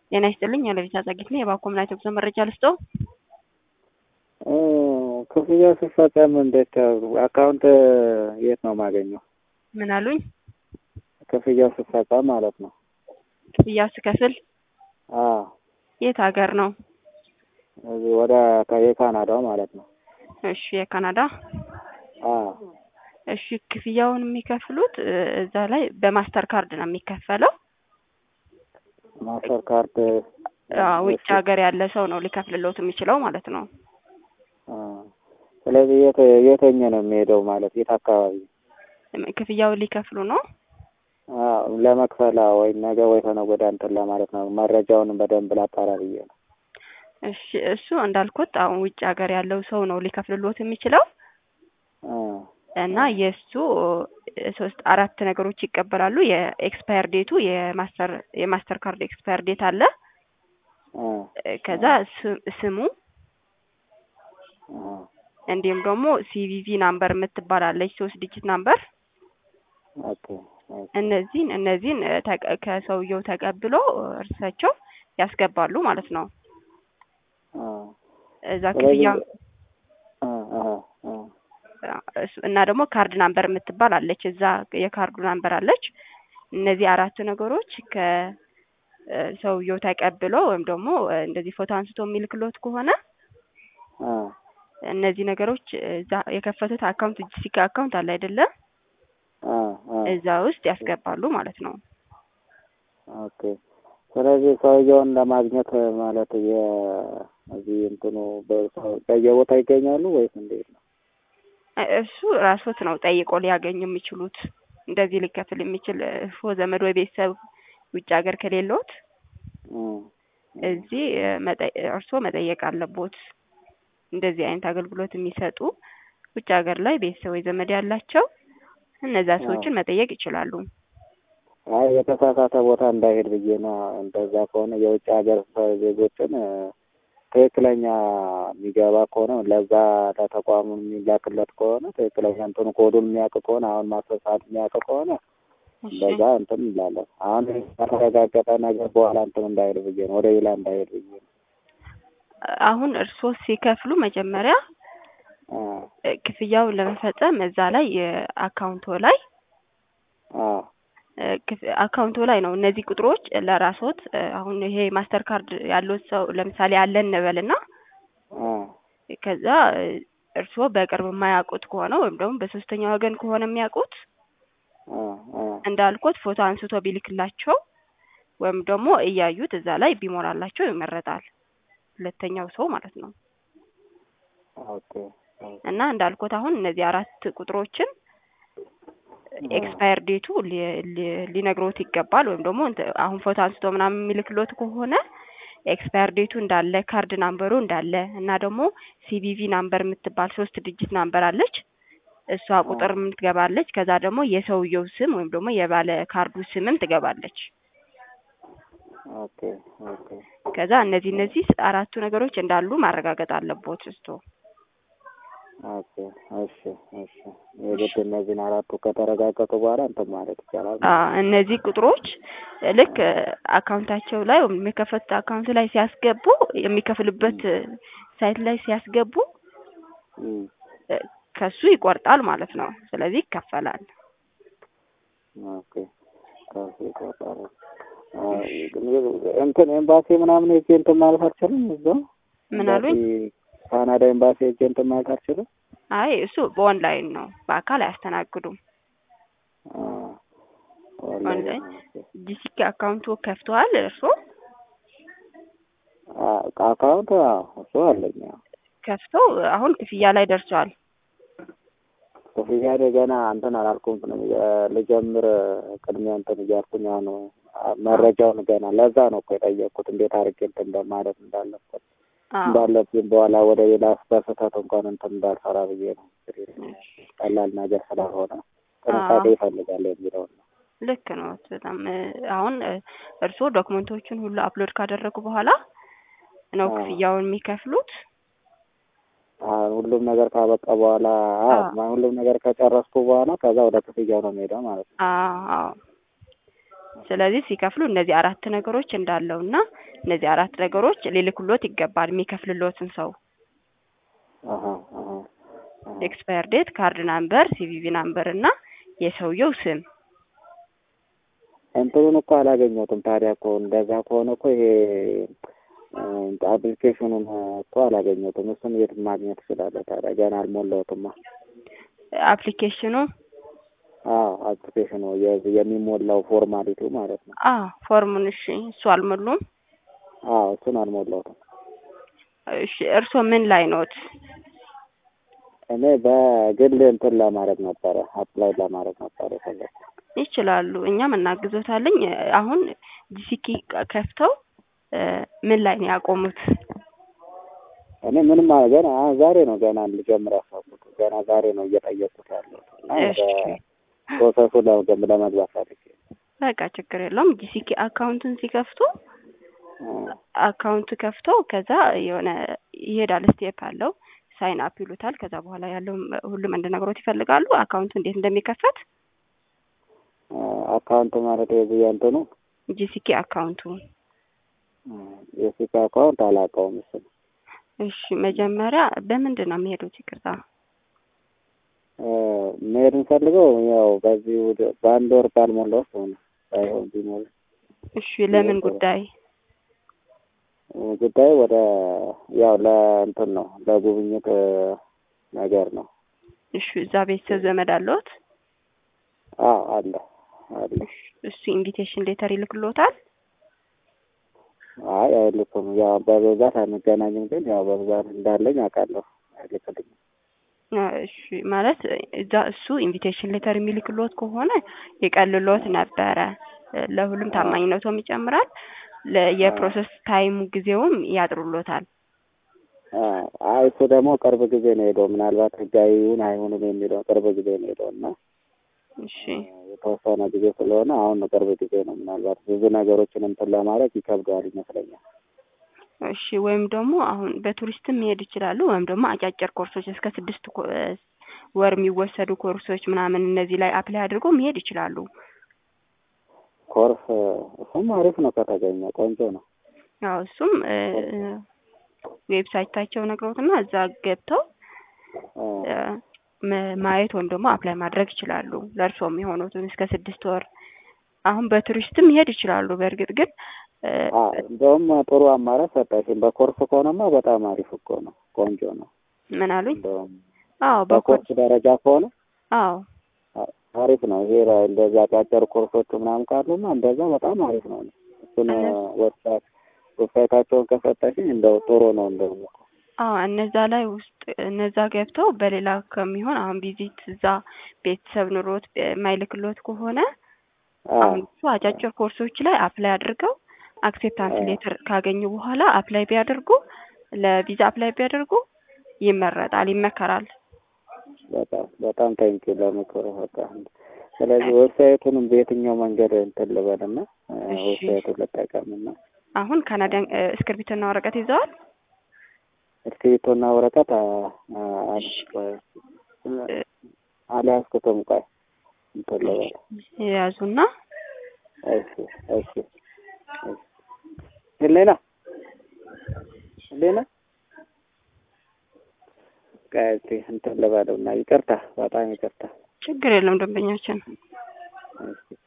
ጤና ይስጥልኝ ያለቤት አጻጌት ነው። የባንክ ኮምናይት ጉዞ መረጃ ልስጠው። ክፍያ ሲፈጸም እንዴት አካውንት የት ነው የማገኘው? ምን አሉኝ? ክፍያው ሲፈጸም ማለት ነው። ክፍያ ስከፍል አዎ የት ሀገር ነው? እዚህ ወደ የካናዳው ማለት ነው። እሺ የካናዳ አዎ እሺ ክፍያውን የሚከፍሉት እዛ ላይ በማስተር ካርድ ነው የሚከፈለው። ማስተር ካርድ አዎ፣ ውጭ ሀገር ያለ ሰው ነው ሊከፍልሎት የሚችለው ማለት ነው። ስለዚህ የት የተኘ ነው የሚሄደው ማለት የት አካባቢ ክፍያውን ሊከፍሉ ነው። አዎ ለመክፈል ወይ ነገ ወይ ከነገ ወዲያ እንትን ለማለት ነው። መረጃውን በደንብ ላጣራ ብዬ ነው። እሺ እሱ እንዳልኩት አሁን ውጭ ሀገር ያለው ሰው ነው ሊከፍልሎት የሚችለው እና የእሱ ሶስት አራት ነገሮች ይቀበላሉ። የኤክስፓየር ዴቱ የማስተር የማስተር ካርድ ኤክስፓየር ዴት አለ። ከዛ ስሙ እንዲሁም ደግሞ ሲቪቪ ናምበር የምትባላለች ሶስት ዲጂት ናምበር እነዚህን እነዚህን ከሰውየው ተቀብሎ እርሳቸው ያስገባሉ ማለት ነው። እዛ ክፍያ እና ደግሞ ካርድ ናምበር የምትባል አለች። እዛ የካርዱ ናምበር አለች። እነዚህ አራቱ ነገሮች ከሰውየው ተቀብሎ ወይም ደግሞ እንደዚህ ፎቶ አንስቶ የሚልክሎት ከሆነ እነዚህ ነገሮች እዛ የከፈቱት አካውንት ጂሲካ አካውንት አለ አይደለም? እዛ ውስጥ ያስገባሉ ማለት ነው። ኦኬ። ስለዚህ ሰውየውን ለማግኘት ማለት የዚህ እንትኑ በየቦታ ይገኛሉ ወይስ እንዴት ነው? እሱ ራሶት ነው ጠይቆ ሊያገኙ የሚችሉት። እንደዚህ ሊከፍል የሚችል ፎ ዘመድ ወይ ቤተሰብ ውጭ ሀገር ከሌሎት እዚህ እርስዎ መጠየቅ አለቦት። እንደዚህ አይነት አገልግሎት የሚሰጡ ውጭ ሀገር ላይ ቤተሰብ ወይ ዘመድ ያላቸው እነዛ ሰዎችን መጠየቅ ይችላሉ። አይ የተሳሳተ ቦታ እንዳይሄድ ብዬ ነው። እንደዛ ከሆነ የውጭ ሀገር ዜጎችን ትክክለኛ የሚገባ ከሆነ ለዛ ለተቋሙ የሚላክለት ከሆነ ትክክለኛ እንትኑ ኮዱን የሚያውቅ ከሆነ አሁን ማስረሳት የሚያውቅ ከሆነ በዛ እንትን እንላለን። አሁን ከተረጋገጠ ነገር በኋላ እንትን እንዳይሄድ ብዬ ነው፣ ወደ ሌላ እንዳይሄድ ብዬ ነው። አሁን እርስዎ ሲከፍሉ መጀመሪያ ክፍያውን ለመፈጸም እዛ ላይ አካውንቶ ላይ አካውንቶ ላይ ነው እነዚህ ቁጥሮች ለራስዎት አሁን ይሄ ማስተር ካርድ ያሉት ሰው ለምሳሌ አለን እንበልና ከዛ እርስዎ በቅርብ የማያውቁት ከሆነ ወይም ደግሞ በሶስተኛ ወገን ከሆነ የሚያውቁት እንዳልኩት ፎቶ አንስቶ ቢልክላቸው ወይም ደግሞ እያዩት እዛ ላይ ቢሞላላቸው ይመረጣል። ሁለተኛው ሰው ማለት ነው። እና እንዳልኩት አሁን እነዚህ አራት ቁጥሮችን ኤክስፓየር ዴቱ ሊነግሮት ይገባል። ወይም ደግሞ አሁን ፎቶ አንስቶ ምናምን የሚልክሎት ከሆነ ኤክስፓየር ዴቱ እንዳለ፣ ካርድ ናምበሩ እንዳለ እና ደግሞ ሲቪቪ ናምበር የምትባል ሶስት ዲጂት ናምበር አለች። እሷ ቁጥር ምን ትገባለች። ከዛ ደግሞ የሰውየው ስም ወይም ደግሞ የባለ ካርዱ ስምም ትገባለች። ከዛ እነዚህ እነዚህ አራቱ ነገሮች እንዳሉ ማረጋገጥ አለቦት እስቶ ኦኬ እሺ እሺ የግድ እነዚህን አራቱ ከተረጋገጡ በኋላ እንትን ማለት ይቻላል። እነዚህ ቁጥሮች ልክ አካውንታቸው ላይ ወይም የሚከፈቱት አካውንት ላይ ሲያስገቡ የሚከፍልበት ሳይት ላይ ሲያስገቡ ከሱ ይቆርጣል ማለት ነው። ስለዚህ ይከፈላል። ኦኬ ከሱ ይቆርጣል። እንትን ኤምባሲ ምናምን ሄጄ እንትን ማለት አልችልም። እዛው ምን አሉኝ? ካናዳ ኤምባሲ ሄጄ እንትን ማለት አልችልም። አይ እሱ በኦንላይን ነው፣ በአካል አያስተናግዱም። ኦንላይን ጂሲኬ አካውንቱ ከፍተዋል እርስዎ? አካውንት እሱ አለኝ። ከፍተው አሁን ክፍያ ላይ ደርሰዋል። ክፍያ ገና እንትን አላልኩም። ልጀምር ቅድሚያ እንትን እያልኩኝ አሁን መረጃውን ገና ለዛ ነው እኮ የጠየቅኩት እንዴት አድርጌ እንትን እንደማለት እንዳለበት እንዳለብኝ በኋላ ወደ ሌላ በስህተት እንኳን እንትን እንዳልሰራ ብዬ ነው። ቀላል ነገር ስላልሆነ ጥንቃቄ ይፈልጋል የሚለውን ነው። ልክ ነው። በጣም አሁን እርስዎ ዶክመንቶቹን ሁሉ አፕሎድ ካደረጉ በኋላ ነው ክፍያውን የሚከፍሉት። ሁሉም ነገር ካበቃ በኋላ ሁሉም ነገር ከጨረስኩ በኋላ ከዛ ወደ ክፍያው ነው የሚሄደው ማለት ነው። አዎ ስለዚህ ሲከፍሉ እነዚህ አራት ነገሮች እንዳለው እና እነዚህ አራት ነገሮች ሊልክሎት ይገባል የሚከፍልሎትን ሰው አሀ አሀ አሀ። ኤክስፓየር ዴት፣ ካርድ ናምበር፣ ሲቪቪ ናምበር እና የሰውየው ስም እንትኑን እኮ አላገኘሁትም። ታዲያ እኮ እንደዛ ከሆነ እኮ ይሄ አፕሊኬሽኑን እኮ አላገኘሁትም። እሱን የት ማግኘት እችላለሁ ታዲያ? ገና አልሞላሁትማ። አፕሊኬሽኑ አዎ አፕሊኬሽኑ የዚህ የሚሞላው ፎርማሊቲው ማለት ነው። አ ፎርሙን እሺ፣ እሱ አልሞሉም። አዎ እሱን አልሞላሁትም። እሺ፣ እርስዎ ምን ላይ ኖት? እኔ በግል እንትን ለማድረግ ነበረ አፕላይ ለማድረግ ነበረ የፈለኩት። ይችላሉ፣ እኛም እናግዞታለኝ። አሁን ጂሲኪ ከፍተው እ ምን ላይ ነው ያቆሙት? እኔ ምንም አ- ገና አ- ዛሬ ነው ገና ልጀምር ያሰብኩት። ገና ዛሬ ነው እየጠየቅኩት ያለሁት እና ወደ እሺ ፕሮሰሱ ለመገብ- ለመግባት ፈልጌ ነው። በቃ ችግር የለውም። ጂሲኪ አካውንቱን ሲከፍቱ አ- አካውንት ከፍተው ከዛ የሆነ ይሄዳል ስቴፕ አለው ሳይን አፕ ይሉታል። ከዛ በኋላ ያለው ሁሉም እንድነግሮት ይፈልጋሉ አካውንቱ እንዴት እንደሚከፈት አ- አካውንት ማለት የዚህ የእንትኑ ጂሲኪ አካውንቱ የሲካ አካውንት አላውቀውም። እሱን እሺ መጀመሪያ በምንድን ነው የሚሄዱት? ይቅርታ አ፣ መሄድ እንፈልገው ያው በዚህ ወደ- በአንድ ወር ባልሞላ ውስጥ ሆነ ሳይሆን ቢሞላ እሺ ለምን ጉዳይ? ጉዳይ ወደ ያው ለእንትን ነው ለጉብኝት እ፣ ነገር ነው። እሺ እዛ ቤተሰብ ዘመድ አለዎት? አዎ አለ አለ። እሱ ኢንቪቴሽን ሌተር ይልክሎታል? አይ አይልኩም። ያው በብዛት አንገናኝም፣ ግን ያው በብዛት እንዳለኝ አውቃለሁ። አይልክልኝም። አ፣ እሺ ማለት እዛ እሱ ኢንቪቴሽን ሌተር የሚልክሎት ከሆነ ይቀልሎት ነበረ። ለሁሉም ታማኝነቶም ይጨምራል። ለ- የፕሮሰስ ታይሙ ጊዜውም ያጥሩሎታል። አ፣ አይ እሱ ደግሞ ቅርብ ጊዜ ነው ሄደው ምናልባት ህጋዊ ይሁን አይሁንም የሚለው ቅርብ ጊዜ ነው ሄደው እና እሺ የተወሰነ ጊዜ ስለሆነ አሁን ነው ቅርብ ጊዜ ነው። ምናልባት ብዙ ነገሮችን እንትን ለማድረግ ይከብደዋል ይመስለኛል። እሺ ወይም ደግሞ አሁን በቱሪስትም መሄድ ይችላሉ። ወይም ደግሞ አጫጭር ኮርሶች እስከ ስድስት ኮ- እ ወር የሚወሰዱ ኮርሶች ምናምን እነዚህ ላይ አፕላይ አድርገው መሄድ ይችላሉ። ኮርስ እሱም አሪፍ ነው ከተገኘ ቆንጆ ነው። ያው እሱም እ፣ ዌብሳይታቸው ነግረውትና እዛ ገብተው አ፣ እ፣ መ- ማየት ወይም ደግሞ አፕላይ ማድረግ ይችላሉ። ለእርስዎ የሚሆኑትን እስከ ስድስት ወር አሁን በቱሪስትም መሄድ ይችላሉ። በእርግጥ ግን እ፣ አ፣ እንደውም ጥሩ አማራጭ ሰጠሽኝ። በኮርስ ከሆነማ በጣም አሪፍ እኮ ነው፣ ቆንጆ ነው። ምን አሉኝ? እንደውም አዎ በኮርስ በኮርስ ደረጃ ከሆነ አዎ አ- አሪፍ ነው። ይሄ ራ- እንደዛ አጫጭር ኮርሶች ምናምን ካሉና እንደዛ በጣም አሪፍ ነው። እሱን እነሱ- ዌብሳይት ዌብሳይታቸውን ከሰጠሽኝ እንደው ጥሩ ነው እንደውም እኮ አዎ እነዛ ላይ ውስጥ እነዛ ገብተው በሌላ ከሚሆን አሁን ቪዚት እዛ ቤተሰብ ኑሮት የማይልክሎት ከሆነ አ፣ አሁን እሱ አጫጭር ኮርሶች ላይ አፕላይ አድርገው አክሴፕታንስ አ። ሌተር ካገኙ በኋላ አፕላይ ቢያደርጉ ለቪዛ አፕላይ ቢያደርጉ ይመረጣል፣ ይመከራል። በጣም በጣም ታንኪ ለምክሩ በቃ ስለዚህ ዌብሳይቱንም በየትኛው መንገድ እንትን ልበልና አ፣ እሺ። ዌብሳይቱን ልጠቀምና አሁን ካናዳን እ፣ እስክርቢቶና ወረቀት ይዘዋል? እስክሪብቶና ወረቀት አ፣ አ፣ አለ። ቆይ፣ እ፣ አልያዝኩትም። ቆይ እንትን ልበል። የያዙና እሺ እሺ እሺ። ህሌና ህሌና ቆይ እስኪ እንትን ልበለው እና ይቅርታ፣ በጣም ይቅርታ። ችግር የለም ደንበኛችን እሺ